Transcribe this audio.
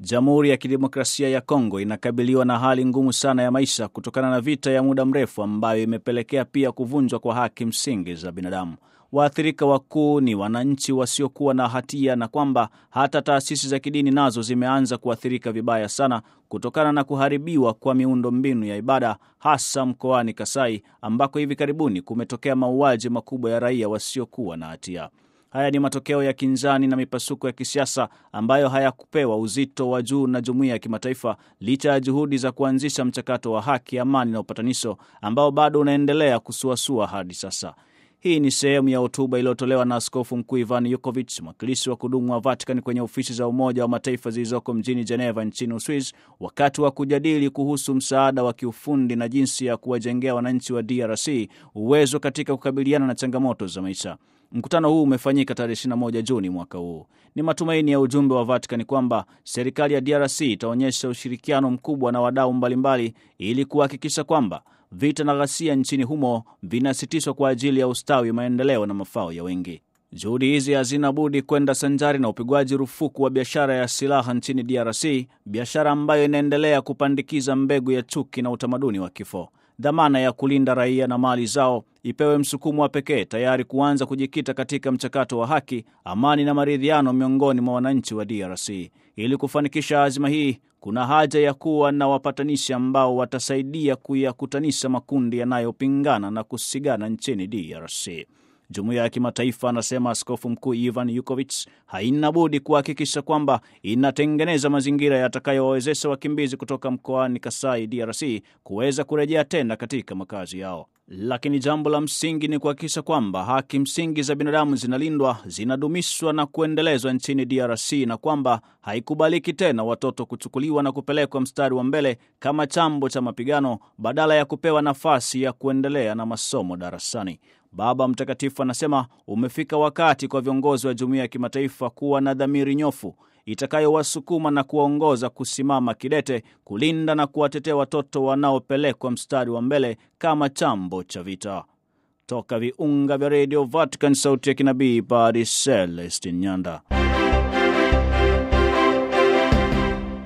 Jamhuri ya Kidemokrasia ya Kongo inakabiliwa na hali ngumu sana ya maisha kutokana na vita ya muda mrefu ambayo imepelekea pia kuvunjwa kwa haki msingi za binadamu. Waathirika wakuu ni wananchi wasiokuwa na hatia na kwamba hata taasisi za kidini nazo zimeanza kuathirika vibaya sana kutokana na kuharibiwa kwa miundo mbinu ya ibada hasa mkoani Kasai ambako hivi karibuni kumetokea mauaji makubwa ya raia wasiokuwa na hatia. Haya ni matokeo ya kinzani na mipasuko ya kisiasa ambayo hayakupewa uzito wa juu na jumuiya ya kimataifa licha ya juhudi za kuanzisha mchakato wa haki, amani na upatanisho ambao bado unaendelea kusuasua hadi sasa. Hii ni sehemu ya hotuba iliyotolewa na Askofu Mkuu Ivan Yukovic, mwakilishi wa kudumu wa Vatican kwenye ofisi za Umoja wa Mataifa zilizoko mjini Geneva nchini Uswiz, wakati wa kujadili kuhusu msaada wa kiufundi na jinsi ya kuwajengea wananchi wa DRC uwezo katika kukabiliana na changamoto za maisha. Mkutano huu umefanyika tarehe 21 Juni mwaka huu. Ni matumaini ya ujumbe wa Vatican kwamba serikali ya DRC itaonyesha ushirikiano mkubwa na wadau mbalimbali ili kuhakikisha kwamba vita na ghasia nchini humo vinasitishwa kwa ajili ya ustawi, maendeleo na mafao ya wengi. Juhudi hizi hazina budi kwenda sanjari na upigwaji rufuku wa biashara ya silaha nchini DRC, biashara ambayo inaendelea kupandikiza mbegu ya chuki na utamaduni wa kifo. Dhamana ya kulinda raia na mali zao ipewe msukumo wa pekee, tayari kuanza kujikita katika mchakato wa haki, amani na maridhiano miongoni mwa wananchi wa DRC. Ili kufanikisha azima hii, kuna haja ya kuwa na wapatanishi ambao watasaidia kuyakutanisha makundi yanayopingana na kusigana nchini DRC. Jumuiya ya kimataifa, anasema Askofu Mkuu Ivan Yukovic, haina budi kuhakikisha kwamba inatengeneza mazingira yatakayowawezesha wakimbizi kutoka mkoani Kasai, DRC, kuweza kurejea tena katika makazi yao. Lakini jambo la msingi ni kuhakikisha kwamba haki msingi za binadamu zinalindwa, zinadumishwa na kuendelezwa nchini DRC, na kwamba haikubaliki tena watoto kuchukuliwa na kupelekwa mstari wa mbele kama chambo cha mapigano badala ya kupewa nafasi ya kuendelea na masomo darasani. Baba Mtakatifu anasema umefika wakati kwa viongozi wa jumuiya ya kimataifa kuwa na dhamiri nyofu itakayowasukuma na kuwaongoza kusimama kidete kulinda na kuwatetea watoto wanaopelekwa mstari wa mbele kama chambo cha vita. Toka viunga vya redio Vatican, sauti ya kinabii, Padre Celestin Nyanda.